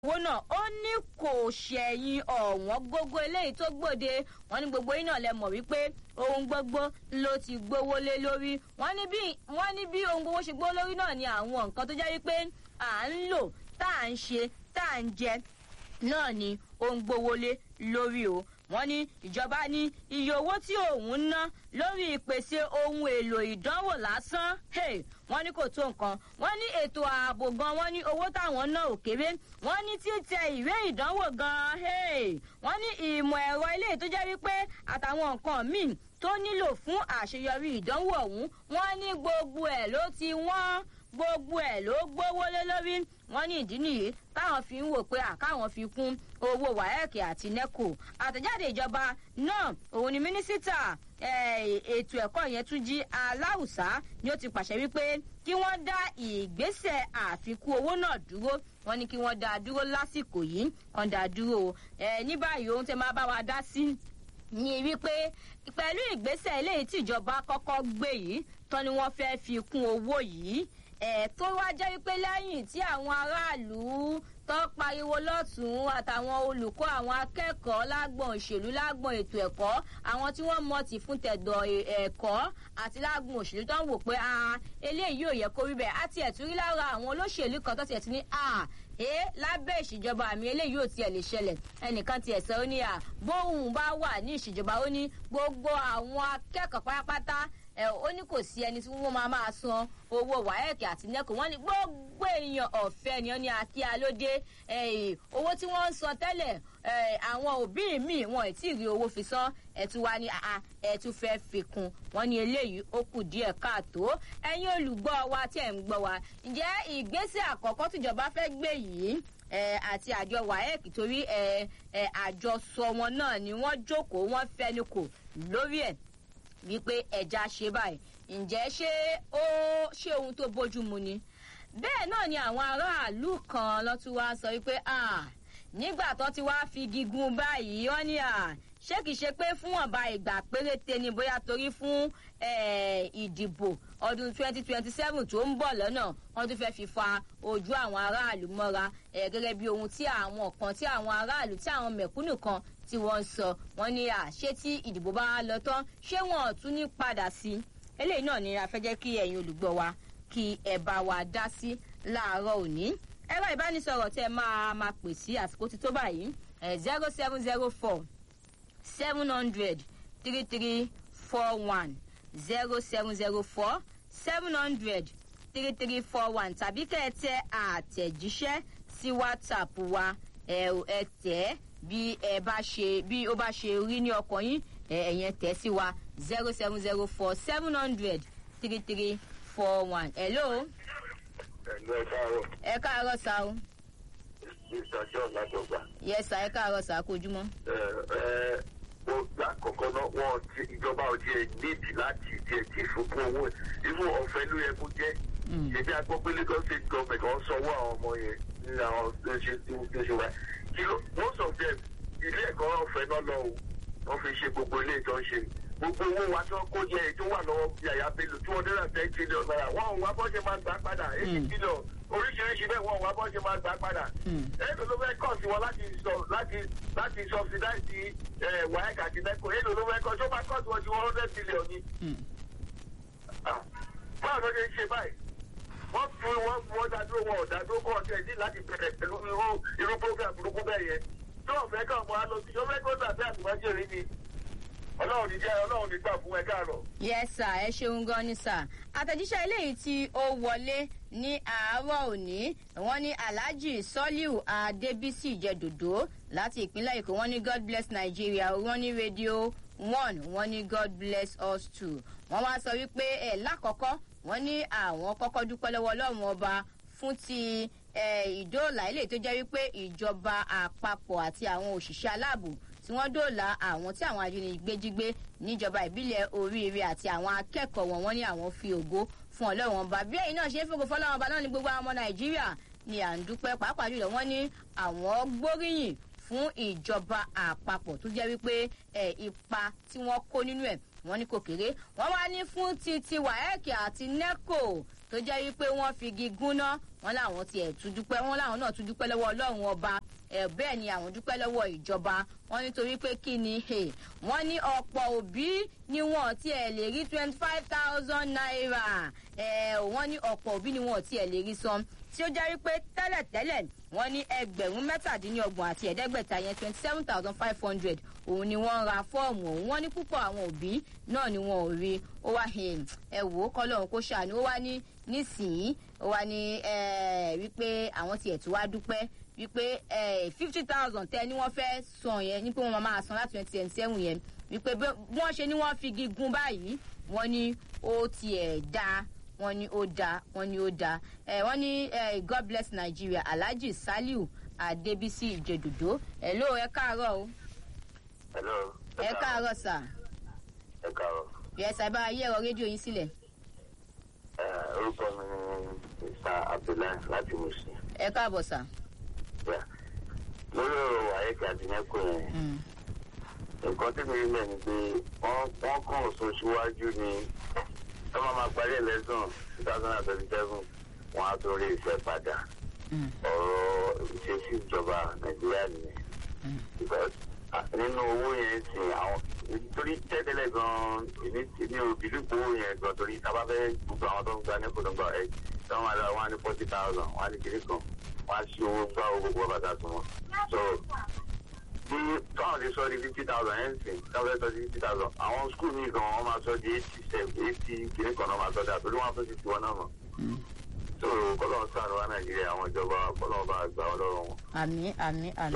owó náà ó ní kò ṣẹ̀yìn ọ̀wọ́n gógó eléyìí tó gbòde wọ́n ní gbogbo yín náà lẹ mọ̀ wípé ohun gbogbo ló ti gbówó lé lórí wọ́n ní bí wọ́n ní bí ohun gbogbo ṣe gbówó lórí náà ni àwọn nǹkan tó jẹ́ wípé à ń lò tá à ń ṣe tá à ń jẹ náà ni ó ń gbówó lé lórí o wọ́n ní ìjọba ní iye owó tí òun ń ná lórí ìpèsè ohun èlò ìdánwò lásán wọ́n ní kò tó nǹkan wọ́n ní ètò ààbò gan wọ́n ní owó táwọn ná ò kéré wọ́n ní títẹ ìwé ìdánwò gan wọ́n ní ìmọ̀ ẹ̀rọ ilé tó jẹ́ wípé àtàwọn nǹkan míì tó nílò fún àṣeyọrí ìdánwò ọ̀hún wọ́n ní gbogbo ẹ̀ ló ti wọ́n gbogbo ẹ̀ ló gbówó lé lórí wọ́n ní ìdí nìyí táwọn fi ń wò pé àkáwọn fi kún owó wáyẹ̀kì àti neco àtẹ̀jáde ìjọba náà òun ni mínísítà ètò ẹ̀kọ́ yẹn tún jí aláùsá ni ó ti pàṣẹ wípé kí wọ́n dá ìgbésẹ̀ àfikún owó náà dúró wọ́n ní kí wọ́n dá a dúró lásìkò yìí kan dá a dúró ní báyìí ohun tẹ máa bá wa dá sí ni wípé pẹ̀lú ìgbésẹ̀ eléyìí tíjọba kọ́kọ́ gbé yìí tán ni wọ́n fẹ́ fi kún owó yìí ẹ̀ tó wá jẹ́ wípé lẹ́yìn tí àwọn aráàlú tó pariwo lọ́tún àtàwọn olùkọ́ àwọn akẹ́kọ̀ọ́ lágbọ̀n òṣèlú lágbọ̀n ètò ẹ̀kọ́ àwọn tí wọ́n mọ̀tì fún tẹ̀dọ̀ ẹ̀kọ́ àti lágbọ̀n òṣèlú tó ń wò pé eléyìí ò yẹ kó rí bẹ́ẹ̀ àti ẹ̀tún rí lára àwọn olóṣèlú kan tó tiẹ̀ ti ní ẹ lábẹ́ ìṣèjọba àmì eléyìí ò tiẹ̀ lè ṣẹlẹ̀ ẹnìkan tiẹ̀ sọ ó ní à bóun bá wà ní ìṣèjọba ó ní gbogbo àwọn akẹ́kọ̀ọ́ pátápátá ẹ ó ní kò sí ẹni tí wọn máa máa san owó wáyẹ̀kì àti nẹ́kọ̀ wọ́n ní gbogbo èèyàn ọ̀fẹ́ ni wọ́n ní akíalódé owó tí wọ́n ń san tẹ́lẹ̀ àwọn òbí mi wọn ì tí ì rí owó fi san ẹ̀tún wa ní ẹ̀tún fẹ́ fi kún wọ́n ní eléyìí ó kù díẹ̀ káàtó ẹ̀yin olùgbọ́ wa tẹ̀ ń gbọ́ wa ǹjẹ́ ìgbésẹ̀ àkọ́kọ́ tìjọba fẹ́ gbé yìí àti àjọ waec torí àjọsọ wọn náà ni wọ́n jókòó wọ́n fẹ́nu kò lórí ẹ̀ wípé ẹja ṣe báyìí ǹjẹ́ ṣé ó ṣé ohun tó bójú mu ni bẹ́ẹ̀ náà ni àwọn aráàlú kan lọ́tún wá sọ wípé nígbà tó ti wá fi gígùn báyìí wọ́n ní ṣé kìí ṣe pé fún ọ̀ba ìgbà péréte ni bóyá torí fún ìdìbò ọdún twenty twenty seven tó ń bọ̀ lọ́nà wọ́n tún fẹ́ẹ́ fi fa ojú àwọn aráàlú mọ́ra gẹ́gẹ́ bí ohun tí àwọn kan tí àwọn aráàlú tí àwọn mẹ̀kúnnù kan tí wọ́n ń sọ wọ́n ní à ṣé tí ìdìbò bá lọ tán ṣé wọn ò tún ní padà sí eléyìí náà ni a fẹ́ jẹ́ kí ẹ̀yin olùgbọ́ wa kí ẹ bá wa dá sí láàárọ̀ òní ẹ̀rọ ìbánisọ̀rọ̀ tẹ́ máa máa pè sí àsìkò tí tó báyìí zero seven zero four seven hundred three three four one zero seven zero four seven hundred three three four one tàbí kẹ́ ẹ tẹ àtẹ̀jíṣẹ́ sí whatsapp wa ẹ ẹ tẹ̀ bí ẹ bá ṣe bí ó bá ṣe rí ní ọkàn yín ẹ̀yẹn tẹ̀ sí wa zero seven zero four seven hundred three three four one. hello. ẹ̀lú ẹ káàárọ̀. ẹ káàárọ̀ sá o. mr john látọgbà. yes sá ẹ káàárọ̀ sá kojúmọ́. ẹ ẹ ó lákọ̀ọ́kọ́ náà wọ́n ti ìjọba ò tiẹ̀ nídìí láti tiẹ̀ ti fúnkún owó irú ọ̀fẹ́ ló yẹ kó jẹ́. ṣèbí agbọ́ pé lagos state government wọ́n sanwó àwọn ọmọ yẹn ní àwọn tó ṣe tó ṣe wá. kí ló most of them ilé ẹ̀kọ́ ọ̀fẹ́ náà lọ o wọ́n fi ṣe gbogbo ilé ìtọ́ ṣe gbogbo owó wa tó kó jẹ ètò wà lọ́wọ́ yàyà bello two hundred and ten trillion naira wọ́n ò wá bọ́ ṣe máa gbà padà eighty billion oríṣiríṣi bẹ́ẹ̀ wọ́n ò wá bọ́ ṣe máa gbà padà. èlò ló fẹ́ kọ̀ sí wọn láti sọ láti láti subsidize waec àti neco èlò ló fẹ́ kọ́ tó máa kọ̀ sí wọn sí one hundred billion ni. báwo ló ṣe ń ṣe báyìí wọ́n fún wọn wọ́n dádúró wọn ò dádúró kọ́ ọ̀tẹ̀ ní láti bẹ̀rẹ̀ pẹ̀lú irú irú program burúkú bẹ́ẹ̀ yẹn tó ọ̀fẹ́ kàn mọ́ àlọ́ sí ọ̀fẹ́ kó dàbí àtìmọ́jẹ́rì ni ọlọ́run ní jẹ́ ọlọ́run ní gbà fún ẹ káàárọ̀. yes sir ẹ ṣeun gan ni sir àtẹ̀jíṣẹ́ eléyìí tí ó wọlé ní àárọ̀ òní wọ́n ní alhaji soliu adebisi ìjẹ́dòdó láti ìpínlẹ̀ èkó wọ́n ní god bless nigeria wọ́n ní radio one wọ́n ní god bless us too wọ́n wá sọ wípé ẹ̀ lákọ̀ọ́kọ́ wọ́n ní àwọn kọ́kọ́ dúpẹ́ lọ́wọ́ ọlọ́run ọba fún ti ìdóòlà ilé tó jẹ́ wípé ìjọba àpapọ̀ àti àwọn òṣìṣẹ́ aláàbò tí wọ́n dóòlà àwọn tí àwọn ajínigbé jí gbé níjọba ìbílẹ̀ oríire àti àwọn akẹ́kọ̀ọ́ wọn wọ́n ní àwọn fi ògo fún ọlọ́run ọba bí ẹ̀yin náà ṣe ń fògo fọlọ́run ọba náà ní gbogbo àwọn ọmọ nàìjíríà ni à ń dúpẹ́ pàápàá jùlọ wọ́n ní àwọn gbóríyìn fún ìjọba àpapọ̀ tó jẹ́ wípé ipa tí wọ́n kó nínú ẹ̀ wọ́n ní kò kéré wọ́n wá ní fún titi waec àti neco tó jẹ́ wípé wọ́n fi igi gúnná wọn làwọn tiẹ̀ tún dúpẹ́ wọn làwọn náà tún dúpẹ́ lọ́wọ́ ọlọ́run ọba ẹ̀ bẹ́ẹ̀ ni àwọn dúpẹ́ lọ́wọ́ ìjọba wọn nítorí pé kí ni wọ́n ní ọ̀pọ̀ òbí ni wọn tiẹ̀ lè rí twenty five thousand naira ẹ̀ wọ́n ní ọ̀pọ̀ òbí ni wọn tiẹ̀ lè rí san tí ó jẹ́ wípé tẹ́lẹ̀tẹ́lẹ̀ wọ́n ní ẹgbẹ̀rún mẹ́tàdínlọ́gbọ̀n àti ẹ̀ẹ́dẹ́gbẹ̀ta yẹn twenty seven thousand five hundred òun ni wọ́n ra fọ́ọ̀mù òun wọ́n ní púpọ̀ àwọn òbí náà ni wọn ò rí ó wá ẹ wò ó kọ́lọ́run kó ṣàánú ó wá ní nísìnyí ó wá ní wípé àwọn tiẹ̀ tó wá dúpẹ́ wípé fifty thousand tẹ ni wọ́n fẹ́ san yẹn ní pé wọ́n máa san láti twenty twenty seven yẹn wípé bí wọ́n ṣe ni wọ́n fi gígùn báyìí wọ́n ní ó tiẹ̀ dáa wọ́n ní ó dáa wọ́n ní ó dáa ẹ wọ́n ní god bless nigeria alhaji saliu adebisi ìjẹdùdó ẹ ló ẹ káàárọ̀ o. hello. ẹ káàárọ̀ sà. ẹ káàárọ̀. yẹ sà bá ayé ẹ̀rọ rédíò yín sílẹ̀. orúkọ mi ni mr abdullahi láti musin. ẹ káàbọ̀ sà. lórí ọ̀rọ̀ àyẹ̀kẹ́ àti nẹ́kọ̀ yẹn nǹkan tí mi rí lẹ̀ ni pé wọ́n kàn sún síwájú ni tó máa ma parí ẹlẹ́sùn two thousand and twenty seven wọn á tún rí iṣẹ́ padà ọ̀rọ̀ ìṣesí ìjọba nàìjíríà nìyẹn because nínú owó yẹn sìn àwọn torí tẹ́tẹ́lẹ̀ gan-an èmi ti ní òbílípò owó yẹn gan torí tábà fẹ́ gbogbo àwọn tó ń gba nípò tó ń gba ẹ̀ tí wọ́n máa lọ wọn á ní forty thousand wọn á ní kiri kan wọn á ṣí owó gbá owó gbogbo bàtà tó wọn so bí táwọn lè sọ di fifty thousand ẹ̀ ń sìn táwọn fẹ́ sọ di fifty thousand àwọn skul mi gan wọn máa sọ di eighty seven eighty kìíní kan náà máa sọ dà torí wọn fẹ́ fifty one náà mọ̀. so kọ́lọ́n sànù wa nàìjíríà àwọn ìjọba kọ́lọ́n bá gbà ọ́ lọ́rùn wọn. àmì àmì àmì.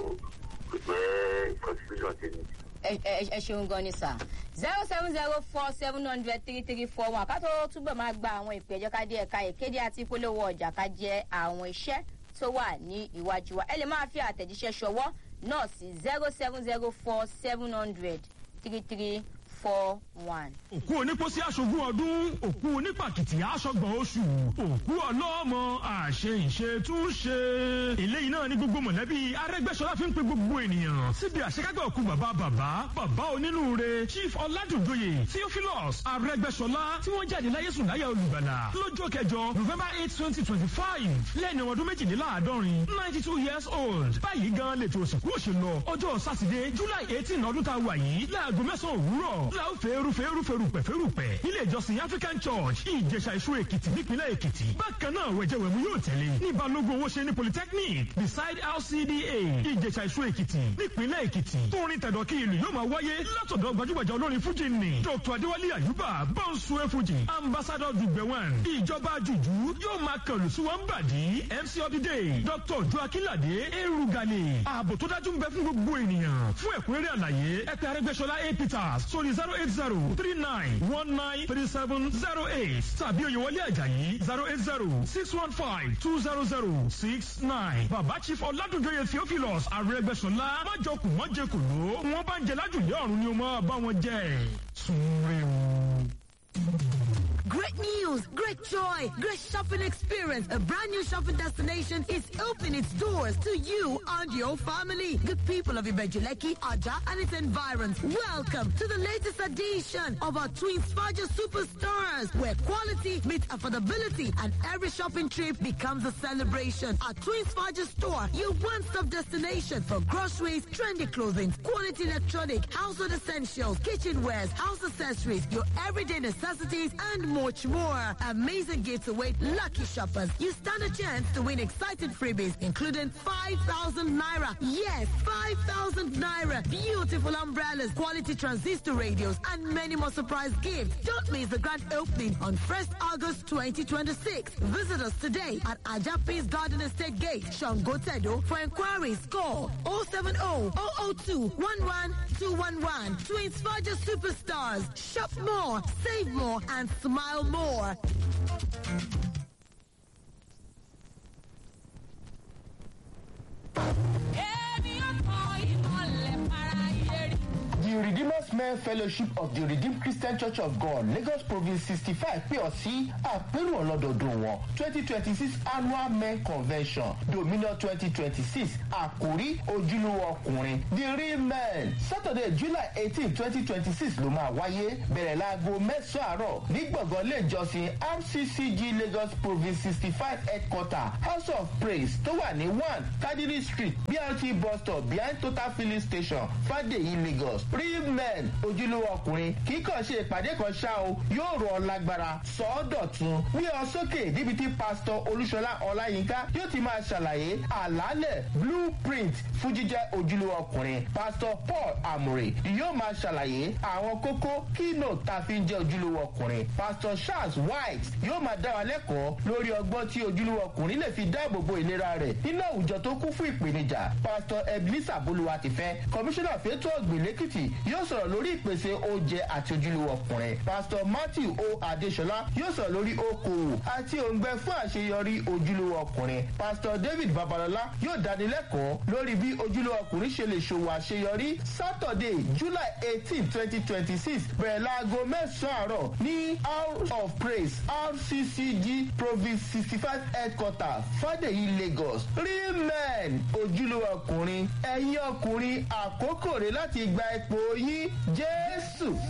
so kò jẹ́ constitution ti ní. ẹ ṣeun gan ni sà zero seven zero four seven hundred three three four one àkàtó túbọ̀ máa gba àwọn ìpè ẹ̀jọ́ ká dé ẹ̀ka ìkéde àti ìpolówó ọjà ká jẹ́ àwọn iṣẹ́ tó wà ní iwájú wa ẹ lè máa fi àtẹ̀jíṣẹ́ ṣọwọ́ náà sí zero seven zero four seven hundred three three four one. òkú onípòsí aṣogún ọdún òkú onípàkìtì aṣọgbọ̀n oṣù òkú ọlọ́mọ àṣe ìṣe tún ṣe. eléyìí náà ní gbogbo mọ̀lẹ́bí arẹ́gbẹ́sọlá fi ń pe gbogbo ènìyàn síbi àṣekágbà òkú bàbá bàbá bàbá onínúure chief ọ̀làdùnjoyè theophilus arẹ́gbẹ́sọlá tí wọ́n jáde láyé sùn láyà olùgbàlà lọ́jọ́ kẹjọ november eight twenty twenty five lẹ́ni ọdún méjìléláàádọ́rin ninety two years old báyìí gan lè tó òsìnkú òṣèlú ọjọ́ sátidé july eighteen ọdún tá a wà yìí láago mẹ́sàn-án òwúrọ̀ láò fẹ́ẹ́rù fẹ́ẹ́rù fẹ́rùpẹ̀ fẹ́rùpẹ̀ ilé ìjọsìn african church ìjẹsà ìṣó èkìtì nípínlẹ̀ èkìtì bákan náà wẹ̀jẹ̀wẹ̀mú yóò tẹ̀lé ní balógun owó ṣe ní polytechnic beside lcda ìjẹsà ìṣó èkìtì nípínlẹ̀ èkìtì tóorin tẹ̀dọ̀ kí ìlú yóò máa wáyé látọ̀dọ̀ gbajúgbajà olórin fújì ni dr adéwálé àyùbá bọ́ǹsù ẹ̀fújì ambassador dùgbẹ̀wọ̀n ìjọba jùjú yóò máa kàlù sí wọn bàdí mc ọdídé dr joakínládé erugale ààbò tó dájú ń bẹ fún gbogbo ènìyàn fún ẹ̀kúnrẹ́rẹ́ àlàyé ẹ̀pẹ́ arẹ́gbẹ́sọlá a peters sórí zero eight zero three nine one nine three seven zero eight tàbí oyèwọlé àjàyí zero eight zero six one five two zero zero six nine bàbá chief ọ̀làdúnjọyè theophilus arẹ́gbẹ́sọlá májọkùn mọ́jẹkùló wọn bá ń jẹ lájùlé ọ̀run ni o máa bá wọn jẹ sunre o. Great news, great joy, great shopping experience. A brand new shopping destination is opening its doors to you and your family. Good people of Ibejuleki, Aja, and its environs. Welcome to the latest edition of our Twin Sparger Superstars, where quality meets affordability and every shopping trip becomes a celebration. Our Twin Sparger store, your one-stop destination for groceries, trendy clothing, quality electronic, household essentials, kitchenwares, house accessories, your everyday necessities, and much more. Amazing gifts await lucky shoppers. You stand a chance to win exciting freebies, including 5,000 naira. Yes, 5,000 naira. Beautiful umbrellas, quality transistor radios, and many more surprise gifts. Don't miss the grand opening on 1st August 2026. Visit us today at Ajapis Garden Estate Gate, Shangotedo. For inquiries, call 070 002 11211 to inspire your superstars. Shop more, save more, and smile more. èmi ò mọ ìmọ̀lẹ̀ para yẹri. The Redeemer's men fellowship of the redeemed christian church of god lagos province sixty five pè ọ́ sí àpérò ọlọ́dọọdún wọn twenty twenty six annual men convention dominion twenty twenty six àkórí ojúlówó ọkùnrin the real men saturday july eighteen twenty twenty six ló máa wáyé bẹ̀rẹ̀ láago mẹ́sàn-án àárọ̀ ní gbọ̀ngàn ilé ìjọsìn rccg lagos province sixty five headquarter house of praise tó wà ní one kadiri street brt bus stop behind total filling station fadeyi lagos real men ojúlówó ọkùnrin kì í kàn ṣe ìpàdé kan ṣá o yóò rọ ọ lágbára sọ ọ́ dọ̀tun wí ọ sókè níbi tí pásítọ̀ olúṣọlá ọláyínká yóò ti máa ṣàlàyé àlàálẹ̀ blueprint fún jíjẹ́ ojúlówó ọkùnrin pásítọ̀ paul amore yóò máa ṣàlàyé àwọn kókó keynote tá a fi ń jẹ́ ojúlówó ọkùnrin pásítọ̀ charles white yóò máa dá wa lẹ́kọ̀ọ́ lórí ọgbọ́n tí ojúlówó ọkùnrin lè fi dáàbò bo ìlera rẹ̀ nínú àwùjọ tó kún fún ìpèníjà pásítọ̀ ebenezer bolúwa ti fẹ́ kọmíṣánná fẹ́tọ́ ọ̀gbìn lẹ́kìtì yóò sọ̀rọ̀ lórí ìpèsè oúnjẹ àti ojúlówó ọkùnrin pásítọ̀ matthew o adesola yóò sọ̀rọ̀ lórí okòwò àti òǹgbẹ fún àṣeyọrí ojúlówó ọkùnrin pásítọ̀ david babalọla yóò dánilẹ́kọ̀ọ́ lórí bí ojúlówó ọkùnrin ṣe lè ṣòwò àṣeyọrí saturday july eighteen twenty twenty six bẹ̀rẹ̀ láago mẹ́sàn-án àárọ̀ ní house of praise rccg province sixty five headquarter fadeyi lagos real men ojúlówó ọkùnrin ẹ̀yin ọkùnrin àkókò rẹ̀ láti gba ipò yín jésù